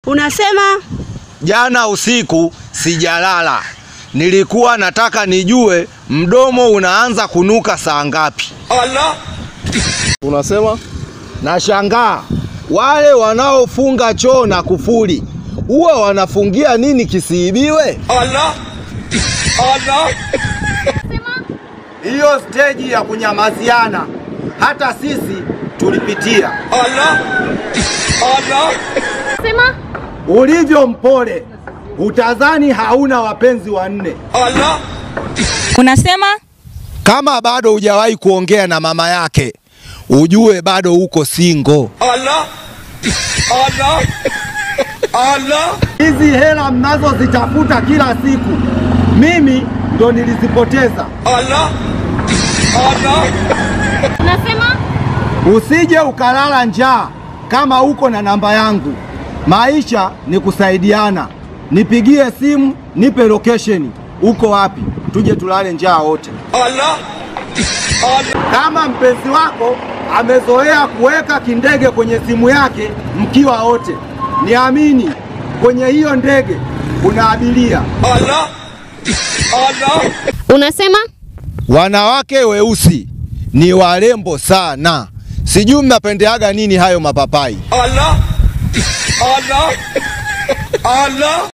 Unasema Jana usiku sijalala, nilikuwa nataka nijue mdomo unaanza kunuka saa ngapi. Unasema Nashangaa wale wanaofunga choo na kufuli huwa wanafungia nini kisiibiwe? Hiyo steji ya kunyamaziana hata sisi tulipitia. Sema Ulivyo mpole utazani hauna wapenzi wanne. unasema Kama bado hujawahi kuongea na mama yake, ujue bado uko singo. Hizi hela mnazozitafuta kila siku, mimi ndo nilizipoteza. unasema Usije ukalala njaa kama uko na namba yangu. Maisha ni kusaidiana. Nipigie simu, nipe location, uko wapi, tuje tulale njaa wote. Kama mpenzi wako amezoea kuweka kindege kwenye simu yake mkiwa wote, niamini, kwenye hiyo ndege kuna abiria. unasema Wanawake weusi ni warembo sana. Sijui mnapendeaga nini hayo mapapai.